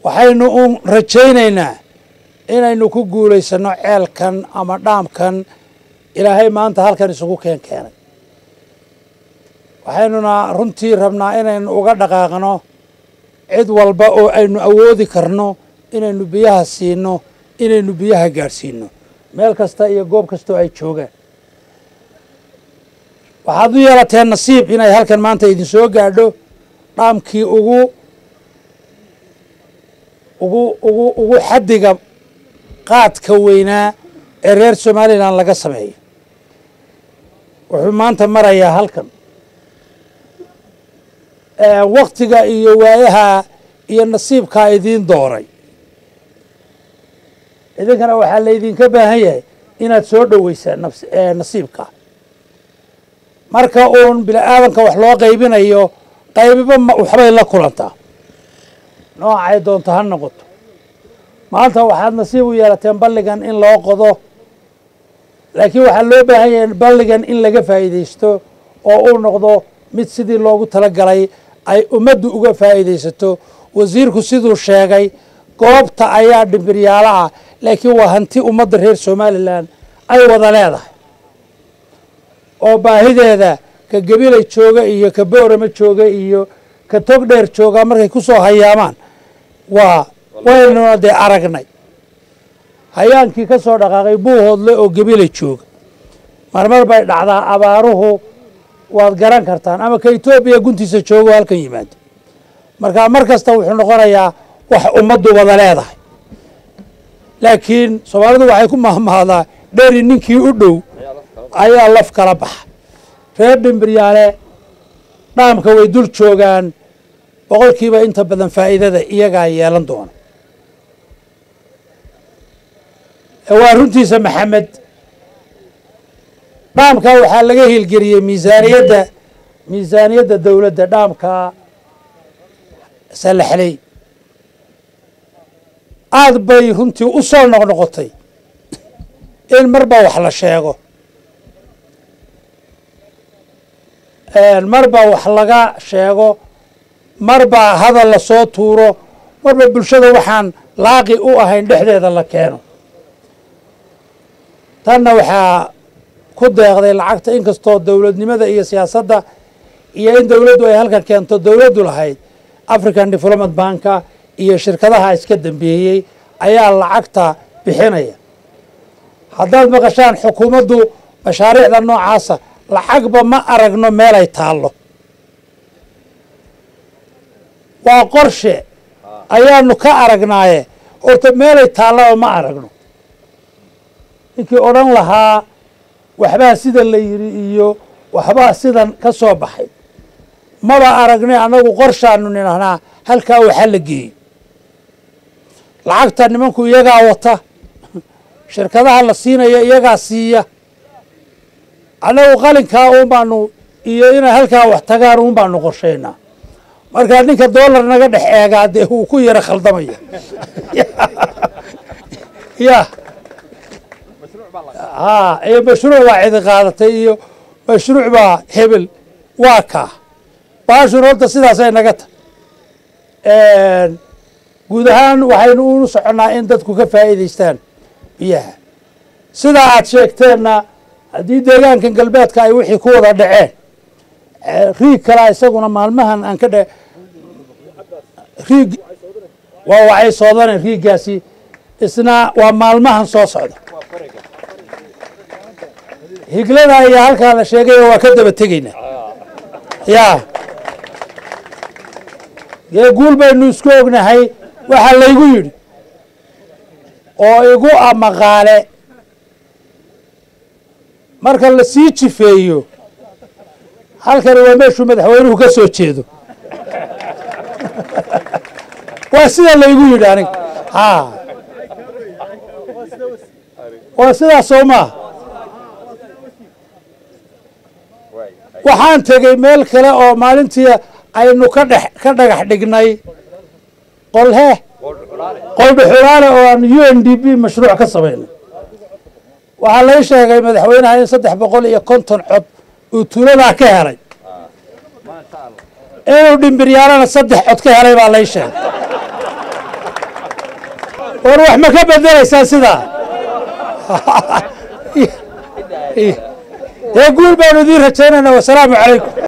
waxaynu u rajaynaynaa inaynu ku guulaysanno ceelkan ama dhaamkan ilaahay maanta halkan isugu keen keenay waxaynuna runtii rabnaa inaynu uga dhaqaaqno cid walba oo aynu awoodi karno inaynu biyaha siino inaynu biyaha gaadhsiino meel kasta iyo goob kastoo ay joogaan waxaad u yeelateen nasiib inay halkan maanta idin soo gaadho dhaamkii ugu ugu ugu ugu xaddiga qaadka weynaa ee reer somalilan laga sameeyo wuxuu maanta marayaa halkan waktiga iyo waayaha iyo nasiibkaa idiin dooray idinkana waxaa laydinka baahan yahay inaad soo dhoweysaan nasiibka marka uun bini aadanka wax loo qaybinayo qaybiba waxbay la kulantaa noocay doonto ha noqoto maanta waxaad nasiib u yeelateen balligan in loo qodo laakiin waxaa loo baahan yahay balligan in laga faa'iidaysto oo uu noqdo mid sidii loogu talagalay ay ummaddu uga faa'iidaysato wasiirku siduu sheegay goobta ayaa dhimbiryaalo ah laakiin waa hanti ummadda reer somalilan ay wada leedahay oo baahideeda ka gabilay jooga iyo ka boorama jooga iyo ka tog dheer jooga markay ku soo hayaamaan waa waynuna dee aragnay hayaankii ka soo dhaqaaqay buuhoodle oo gabilay jooga marmar bay dhacdaa abaaruhu waad garan kartaan ama ka etoobiya guntiisa joogo halkan yimaado marka mar kasta wuxuu noqonayaa wax ummaddu wada leedahay laakiin soomaalidu waxay ku mahmahdaa dheri ninkii u dhow ayaa laf kala baxa reer dhimbiryaale dhaamka way dul joogaan boqolkiiba inta badan faa'iidada iyagaa yeelan doona waa runtiisa maxamed dhaamka waxaa laga hiilgeliyey miisaaniyadda miisaaniyadda dowladda dhaamka salaxley aad bay runtii u soo noqnoqotay in marba wax la sheego marba wax laga sheego marba hadal la soo tuuro marba bulshada waxaan laaqi u ahayn dhexdeeda la keeno tanna waxaa ku deeqday lacagta inkastoo dowladnimada iyo siyaasadda iyo in dowladdu ay halkan keento dowladdu lahayd african development banka iyo shirkadaha iska dambeeyey ayaa lacagta bixinaya haddaad maqashaan xukuumaddu mashaariicda noocaasa lacagba ma aragno meelay taallo waa qorshe ayaanu ka aragnaaye horta meelay taallaba ma aragno ninkii odhan lahaa waxbaa sidan la yidhi iyo waxbaa sidan ka soo baxay maba aragnay annagu qorshaanu nidhahnaa halkaa waxa la geeyey lacagta nimanku iyagaa wata shirkadaha la siinaya iyagaa siiya annagu qalinkaa uun baanu iyo inay halkaa wax tagaan uun baanu qorshaynaa markaa ninka doolar naga dhex eegaa dee wuu ku yaro khaldamaya ya ha iyo mashruuc baa cidi qaadatay iyo mashruuc baa hebel waa kaa baashun horta sidaasay naga tahay guud ahaan waxaynu unu soconnaa in dadku ka faa'iidaystaan biyaha sidaa aad sheegteenna haddii deegaankan galbeedka ay wixii ku wada dhaceen riig kalaa isaguna maalmahan aan ka dhe riig waa waxay soodane riiggaasi isna waa maalmahan soo socda higlada ayaa halkaa la sheegayo waa ka daba tegaynaa ya dee guul baynu isku ognahay waxaa laygu yidhi oo igu amaqaale marka la sii jifeeyo halkani waa meeshuu madaxweynuhu ka soo jeedo waa sida laygu yidhi aniga ha waa sidaas soo maaha waxaan tegey meel kale oo maalintii aynu ka dhex ka dhagax dhignay qolhe qoldhuxulaale oo aan u n d b mashruuc ka samaynay waxaa lay sheegay madaxweynaha in saddex boqol iyo konton cod uu tuuladaa ka helay inuu dhimbiryaalana saddex cod ka helay baa lay sheegay war wax ma ka bedelaysaan sidaa dee guul baanu idiin rajaynaynaa wasalaamu calaykum